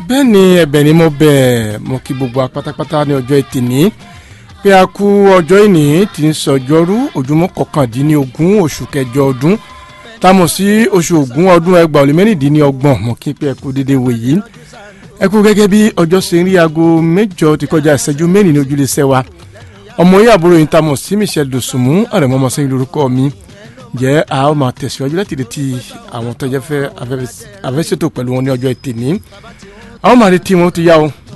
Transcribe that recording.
bẹ́ẹ̀ ni ẹ̀bẹ̀ ni mo bẹ̀ mo kí gbogbo apátápátá ní ọjọ́ ẹtì ní pé a kú ọjọ́ ìní tí ń sọjọ́rú ojúmọ́ kọkàndínlógún oṣù kẹjọ ọdún támọ̀ sí oṣù ògún ọdún ẹgbàá ó lé mẹ́rìndínlọ́gbọ̀n mo kí pé ẹ kú dédé wò yìí ẹ kú gẹ́gẹ́ bí ọjọ́ ṣe ń rí aago mẹ́jọ ti kọjá ìṣẹ́jú mẹ́rin ní ojúlé sẹ́wà ọmọ yìí àbúrò yìí tamọ̀ sí Michelle Dòsùnmú àrẹ̀mọ́mọ́ sẹ́yìn lórúkọ mi jẹ́ a ó máa tẹ̀síwájú láti retí àwọn tó jẹ́ fẹ́ afẹ́ṣètò pẹ̀lú wọn ní ọjọ́ ẹtì ní a ó máa retí wọn tó yá o